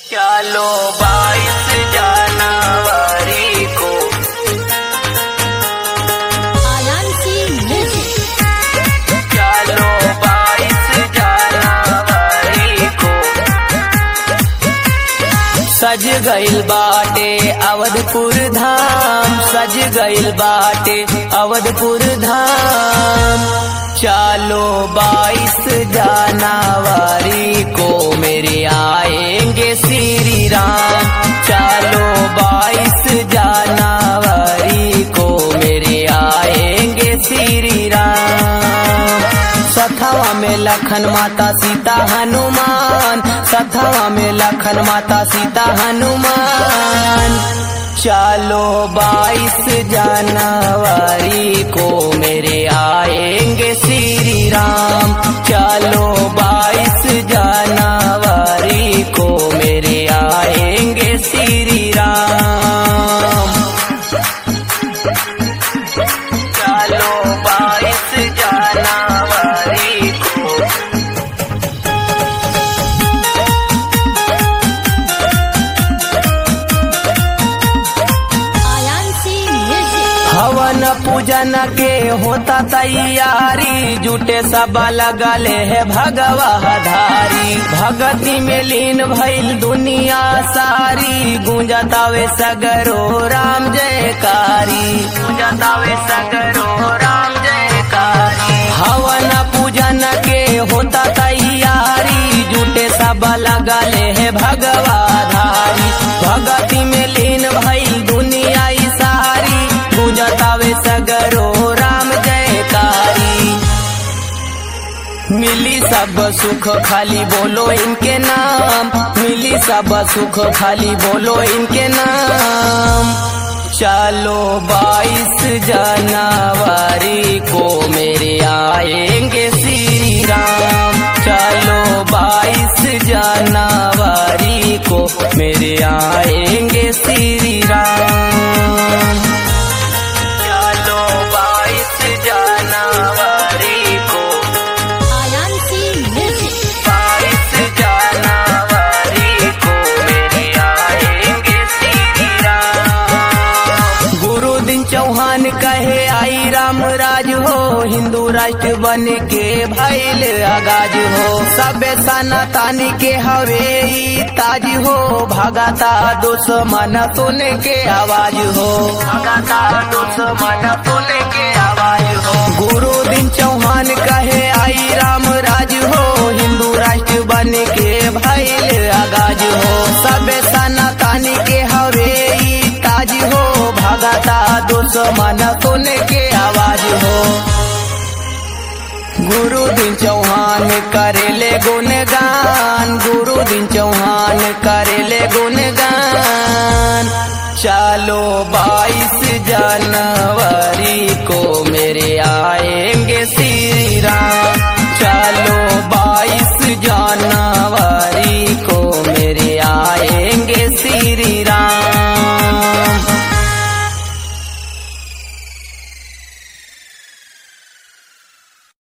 चलो बाईस जनवरी को Ayansi Music. चलो बाईस जनवरी को सज गइल बाटे अवधपुर धाम सज गइल बाटे अवधपुर धाम चलो बाईस जनवरी को मेरे आएंगे श्री राम चलो बाईस जनवरी को मेरे आएंगे श्री राम सथवा में लखन माता सीता हनुमान सथवा में लखन माता सीता हनुमान चलो बाईस जनवरी को मेरे आएंगे श्री राम चलो बाईस जनवरी को मेरे आएंगे श्री राम चलो बाईस जनवरी को Ayansi Music. हवन पूजन के होता तैयारी जुटे सब लगले है भगवा धारी भगति में लीन भइल दुनिया सारी गूंजतावे सगरो राम जयकारी गूंजतावे सगरो राम जयकारी हवन पूजन के होता तैयारी जुटे सब लगले है भगवा धारी भगति में लीन भइल दुनिया ई सारी पूजतावे सगरो राम जयकारी मिली सब सुख खाली बोलो इनके नाम मिली सब सुख खाली बोलो इनके नाम चलो बाईस जनवरी को मेरे आएंगे श्री राम चलो बाईस जनवरी को मेरे आएंगे श्री राम चलो बाईस जनवरी को Ayansi Music. बाईस जनवरी को मेरे आएंगे श्री राम गुरु दिन चौहान कहे आई राम राज हो हिंदू राष्ट्र बन के भैल आगाज हो सबे सनातनी के हवे ई ताज हो भगाता दुश्मन सुन के आवाज हो भगाता दुश्मन सुन के आवाज हो गुरु दिन चौहान कहे आई राम राज हो हिंदू राष्ट्र बन के भैल आगाज हो सबे सनातनी के हवे ई ताज हो भगाता दुश्मन सुन के आवाज हो गुरु दिन चौहान करेले गुणगान गुरु दिन चौहान करेले गुणगान चलो बाईस जनवरी को